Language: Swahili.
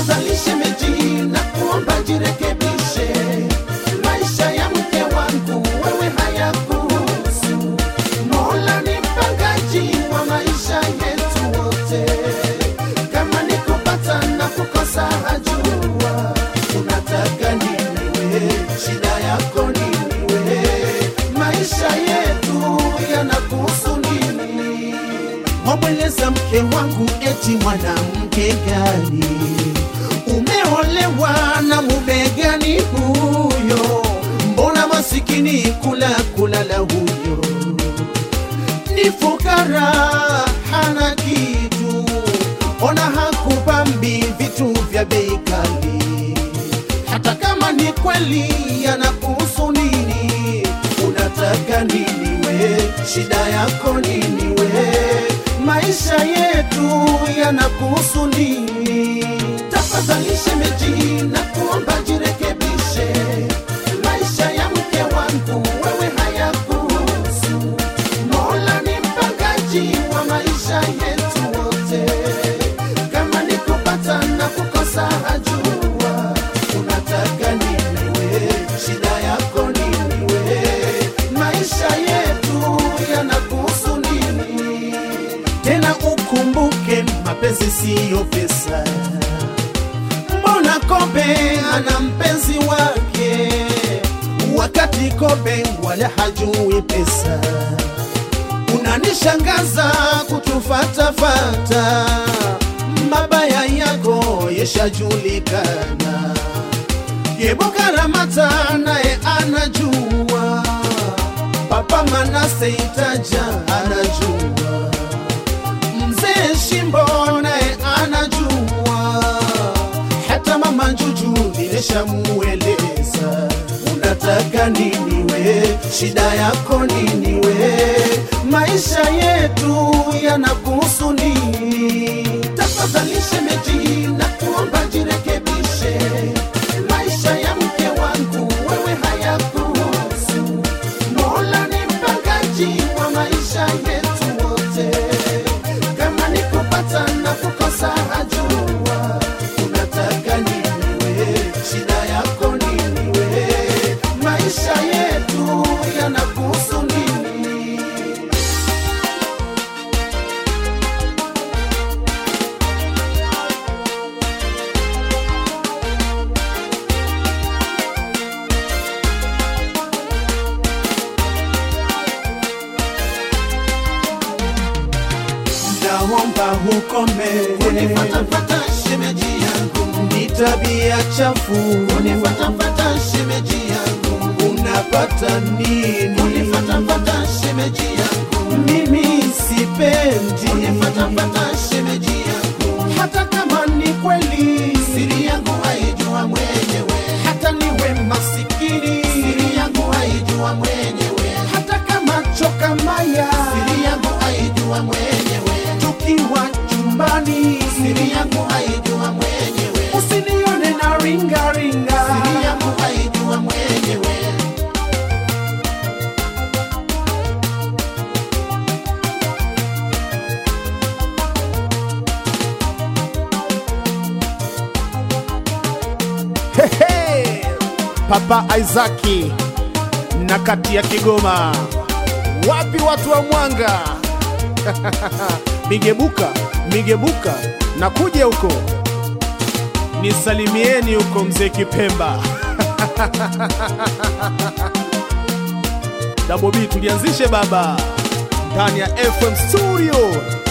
tafadhali shemeji, na kuomba jirekebishe. Maisha ya mke wangu wewe hayakuhusu. Mola ni mpangaji wa maisha yetu wote, kama ni kupata na kukosa hajua. Unataka nini we? Shida yako nini we? Maisha yetu yanakuhusu nini? Wamweleza mke wangu eti mwanamke gani? Umeolewa na mume gani huyo? Mbona masikini kula kulala huyo? Ni fukara hana kitu, ona hakupambi vitu vya bei kali. Hata kama ni kweli yanakuhusu nini? Unataka nini we? Shida yako nini we? Maisha yetu yanakuhusu nini? Tafadhali shemeji, na kuomba jirekebishe. Maisha ya mke wangu wewe hayakuhusu. Mola ni mpangaji wa maisha yetu wote, kama ni kupata na kukosa hajua. Unataka nini we? Shida yako nini we? Maisha yetu yanakuhusu nini? Tena ukumbuke mapenzi siyo pesa. Mbona Kobe ana mpenzi wake, wakati Kobe wala hajui pesa? Unanishangaza kutufatafata, mabaya yako yeshajulikana. Kibuka Ramata naye anajua, Papa Manase Itaja anajua, Mzee Shimbo naye anajua, hata Mama Juju nimeshamueleza. Unataka nini we? Shida yako nini we? Maisha yetu yanakuhusu nini? Tafadhali shemeji, na kuomba jirekebishe. Maisha ya mke wangu wewe hayakuhusu. Mola ni mpangaji wa maisha yetu wote, kama ni kupata na kukosa hajua. Unataka nini we? Shida yako nini we? Maisha yetu yanakuhusu nini? naomba ukome kunifatafata shemeji yangu, ni tabia chafu kunifatafata shemeji yangu, unapata nini kunifatafata shemeji yangu, mimi sipendi kunifatafata shemeji yangu, hata kama ni kweli siri yangu haijua mwenyewe, hata niwe masikini siri yangu haijua mwenyewe, hata kama choka maya siri yangu haijua mwenyewe, tukiwa chumbani siri yangu haijua mwenyewe, usinione na ringa ringa siri yangu haijua mwenyewe. Hehe! Papa Isaki na kati ya Kigoma, wapi watu wa Mwanga? migebuka migebuka, na kuja huko nisalimieni huko mzee Kipemba. Double B tulianzishe baba ndani ya FM studio